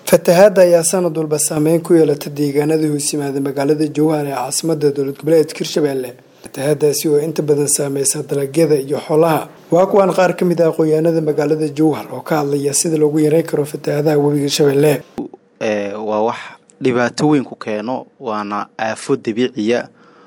fatahaadda ayaa sanad walba saameyn ku yeelata deegaanada hoos yimaada magaalada jowhar ee caasimada dowlad goboleedka hirshabelle fatahaadaasi oo inta badan saameysa dalagyada iyo xoolaha waa kuwaan qaar ka mid ah aqoonyahanada magaalada jowhar oo ka hadlaya sida loogu yareyn karo fatahaadaha webiga shabeelle waa wax dhibaato weyn ku keeno waana aafo dabiiciya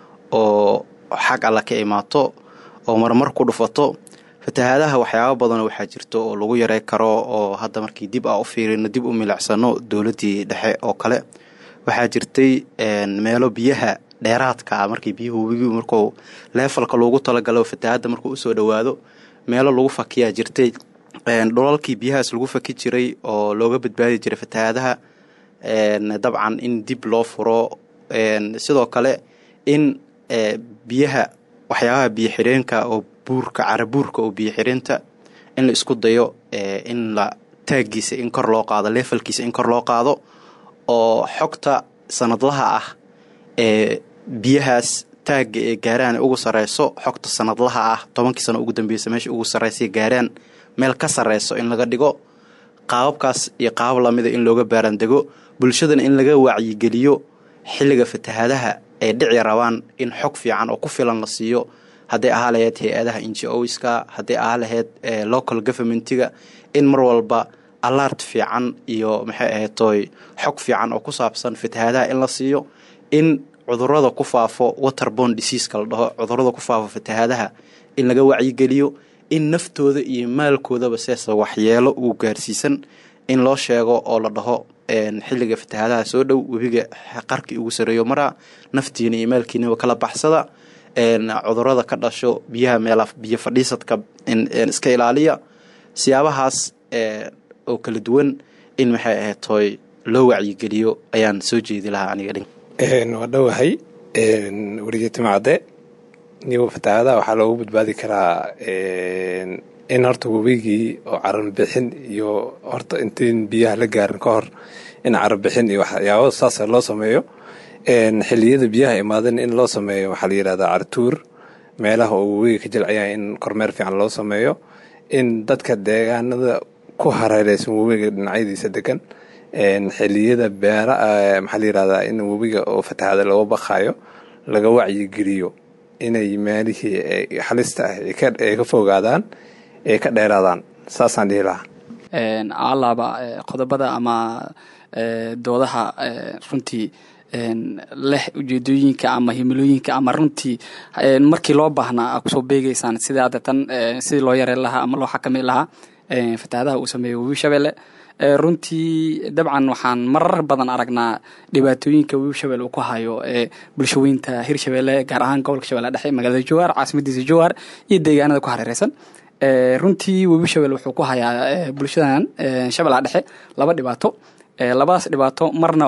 oo xag alla ka imaato oo marmar ku dhufato fatahaadaha waxyaaba badan waxaa jirto oo lagu yarey karo oo hadda markii dib a u fiirino dib u milicsano dowladii dhexe oo kale waxaa jirtay meelo biyaha dheeraadka ah markii biyuhu webigi marku leefalka loogu talagalo fatahaadda markuu usoo dhowaado meelo lagu fakiyaa jirtay dhulalkii biyahaas lagu faki jiray oo looga badbaadi jiray fatahaadaha dabcan in dib loo furo sidoo kale in biyaha waxyaabaha biyo xireenka oo buurka carabuurka oo biyo xireenta in la isku dayo in la taagiisa in kor loo qaado leefalkiisa in kor loo qaado oo xogta sanadlaha ah ee biyahaas taagga ee gaaraan ugu sareyso xogta sanadlaha ah tobankii sano ugu dambeysa meesha ugu sareysa gaaraan meel ka sareyso in laga dhigo qaababkaas iyo qaabab lamida in looga baaraandego bulshadana in laga wacyigeliyo xilliga fatahaadaha ay dhici rabaan in xog fiican oo ku filan la siiyo hadday ahaa laheyd hay-adaha ngo-ska hadday ahaa laheyd local governmentiga in mar walba alart fiican iyo maxay ahaytoy xog fiican oo ku saabsan fatahaadaha in la siiyo in cudurada ku faafo waterbon diseaska la dhaho cudurada ku faafo fatahaadaha in laga wacyigeliyo in naftooda iyo maalkoodaba seesa waxyeelo uu gaarsiisan in loo sheego oo la dhaho xilliga fatahaadaha soo dhow webiga qarkii ugu sareeyo maraa naftiina iyo maalkiinaba kala baxsada cudurada ka dhasho biyaha meel biyo fadhiisadka iska ilaaliya siyaabahaas oo kala duwan in maxay ahaytoy loo wacyigeliyo ayaan soo jeedi lahaa aniga dhin waa dhowahay werigeetimacade niba fatahaadaha waxaa loogu badbaadi karaa in horta webigii oo cararbixin iyo horta intayn biyaha la gaarin ka hor in cararbixin iyo waxyaaba saasa loo sameeyo xiliyada biyaha imaadan in loo sameeyo waxaa la yidhahdaa cartuur meelaha oo webiga ka jilcaya in kormeer fiican loo sameeyo in dadka deegaanada ku hareereysan webiga dhinacyadiisa degan xiliyada beera maxaa la yidhahdaa in webiga oo fatahaada looga baqayo laga wacyigeliyo inay meelihii halista ah ay ka fogaadaan ay ka dheeraadaan saasaan dhihi lahaa alaaba qodobada ama doodaha runtii leh ujeedooyinka ama himilooyinka ama runtii markii loo baahnaa a kusoo beegeysaan sida hadda tan sidii loo yareen lahaa ama loo xakami lahaa fatahaadaha uu sameeyo webi shabeelle runtii dabcan waxaan marar badan aragnaa dhibaatooyinka webi shabelle uu ku hayo bulshaweynta hirshabelle gaar ahaan gobolka shabeelle dhexe magaalada jowhar caasimadiisa jowhar iyo deegaanada ku hareereysan runtii webi shabelle wuxuu ku hayaa bulshadan shabellaha dhexe laba dhibaato labadaas dhibaato marna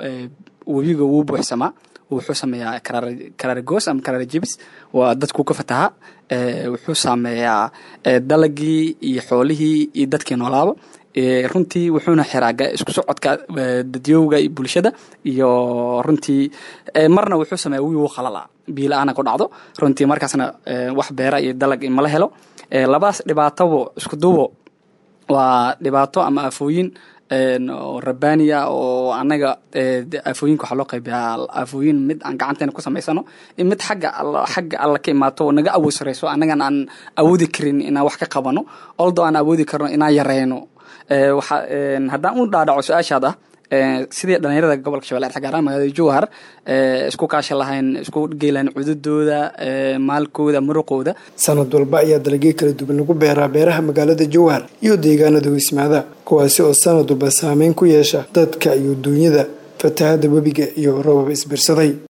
webiga wuu buuxsamaa wuxuu sameeyaa karaargoos ama karaarjebis waa dadku ka fataha wuxuu saameeyaa dalagii iyo xoolihii iyo dadkii noolaaba runtii wuxuuna xiraa isku socodka dadyowga iyo bulshada iyo runtii marna wuxuu sameeya wiigu qalala biila-aana ku dhacdo runtii markaasna wax beera iyo dalag mala helo labadaas dhibaatobo isku duubo waa dhibaato ama aafooyin oo rabbaaniya oo anaga aafooyinka waxaa loo qaybiyaa aafooyin mid aan gacanteena ku samaysano mid xagga xagga alla ka imaato oo naga awood sareyso annagan aan awoodi karin inaan wax ka qabano oldo aan awoodi karno inaan yareyno haddaan u dhaadhaco su-aashaad ah sidii dhalinyarada gobolka shabeelle dhexe gaar ahaan magaalada jowhar isku kaasha lahayn isku geylahayn cududooda maalkooda muruqooda sanad walba ayaa dalagyo kala duwan lagu beeraa beeraha magaalada jowhar iyo deegaanada hoysmaada kuwaasi oo sanad walba saameyn ku yeesha dadka iyo duunyada fatahaada webiga iyo robab isbirsaday